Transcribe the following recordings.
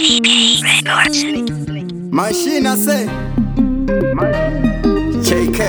Mashina say JK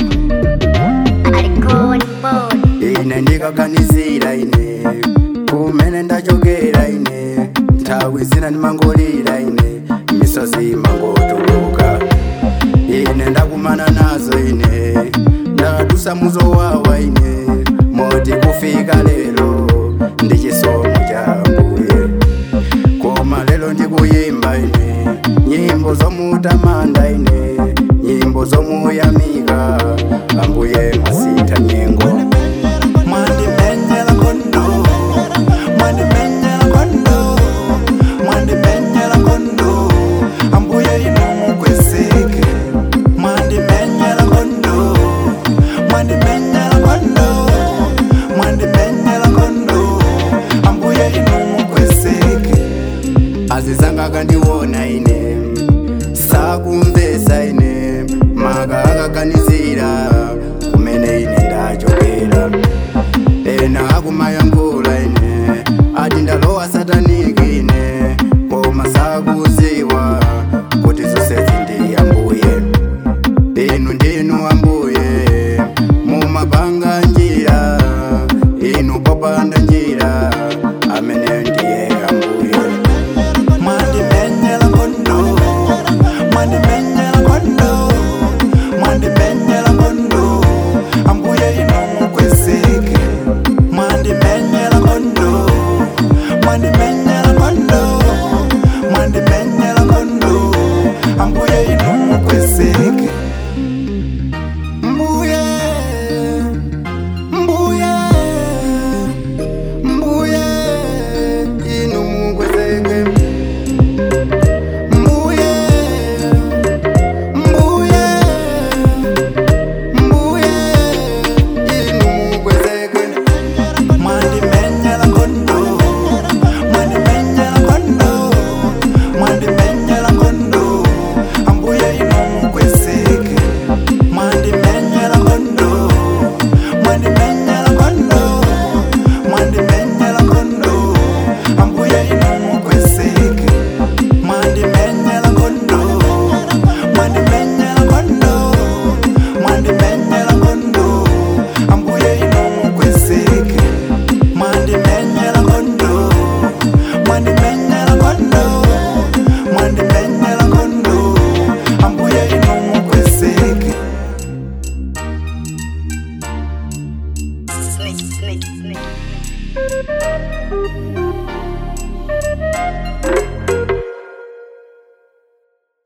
ine ndikaganizira ine kumene ndachokera ine nthawi zina ndimangolira ine misozi mangotuluka ine ndakumana nazo ine ndadusa muzowawa ine moti kufika lero ndi chisomo cha mbuye koma lero ndikuyimba ine nyimbo zomutamanda ine nyimbo zomuyamika ambuye masita nyengo mwandimenyela kondo mwandimenyela kondo mwandimenyela kondo ambuye inomukweseke mwandimenyela kondo mwandimenyela kondo mwandimenyela kondo ambuye inomukweseke azizanga akandiona ine sakumvesa ine maka akaganizira kumene ine ndachokera ena akumayankhula ine ati ndalowa sataniki ine koma sakuziwa kuti zonsezi ndi ambuye inu ndinu ambuye mumapanga njira inu popanda njira amene ndiye ambuye mwandimenyela kondo mwandimenyela kondo mwandimenyela kondo ambuye inomukweseke mwandimenyela kondo mwandimenyela